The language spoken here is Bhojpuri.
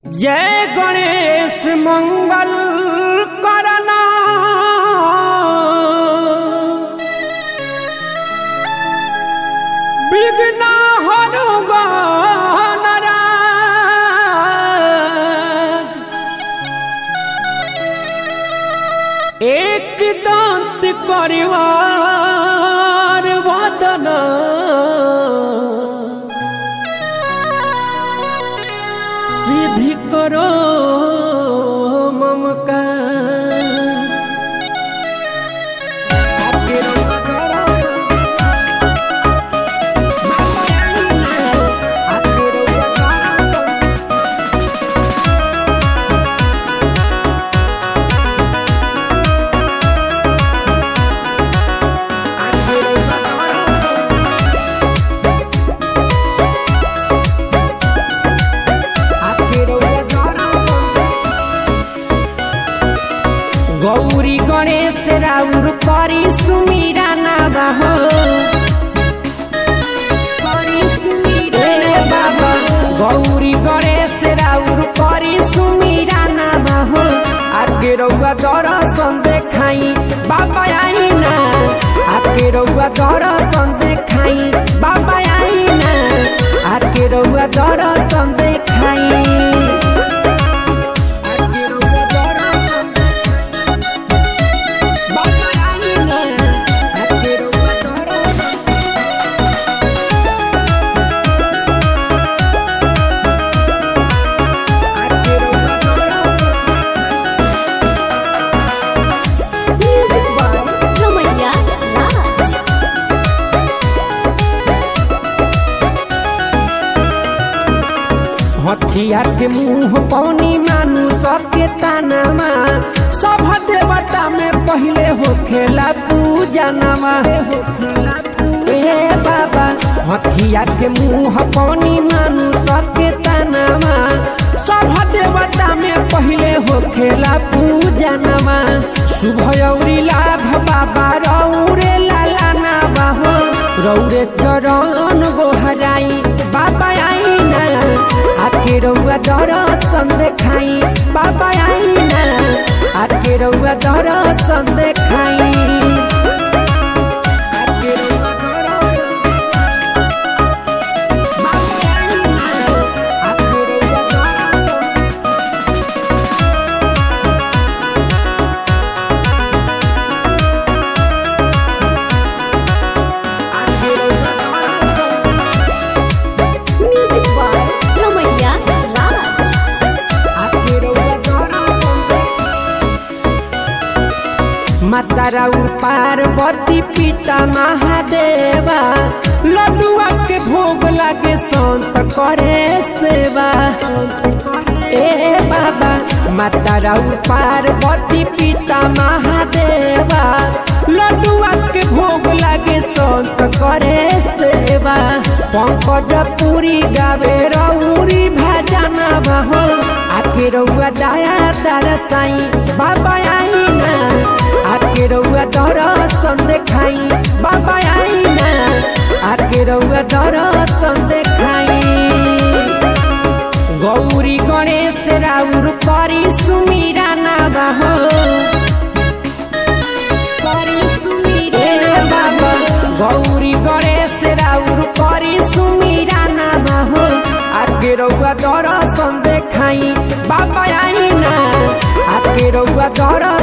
जय गणेश मंगल करना विघ्न हनुगणरा एक दांत परिवार वदना सिद्धि करो ममका गौरी गणेश राउर करी सुमीरा नाबा हो करी सुमीरा ए बाबा गौरी गणेश राउर करी सुमीरा नाबा हो आगे रउआ दर्शन देखाई बाबा आई ना आगे रउआ दर्शन देखाई बाबा आई ना आगे रउआ दर्शन देखाई आगे रउआ दर्शन बाबा आई ना आगे रउआ दर्शन आगे रउआ दर्शन Music by Ramaiya Raj. हथिया के मुंह पौनी मानु सबके तानामा सब देवता में पहले होखेला पूजा नमा ए बाबा हथिया के मुंह पौनी मानु सबके तानामा सब देवता में पहले होखेला पूजा नमा शुभ औरी लाभ बाबा रौरे लाला ना बाहो रौरे चरण गोहराई बाबा आई ना आके रउआ दर्शन देखाई बाबा आई ना आके रउआ दर्शन देखाई आके रउआ दर्शन बाबा आई ना, आके रउआ दर्शन आके रउआ दर्शन Music by Ramaiya Raj. माता राउर पार्वती पिता महादेवा लड्डुआ के भोग लागे संत करे सेवा ए बाबा माता राउर पार्वती पिता महादेवा लड्डुआ के भोग लागे संत करे सेवा पंकज पूरी गावे रौरी भजना बहो आके रउआ दया दरसाई बाबा आई ना आके रउआ दर्शन देखाई बाबा आई ना आके रउआ दर्शन देखाई गौरी गणेश राउर करी सुमीरा नाबा हो करी सुमीरा ए बाबा गौरी गणेश राउर करी सुमीरा नाबा हो आके रउआ दर्शन देखाई बाबा आई ना आके रउआ दर्शन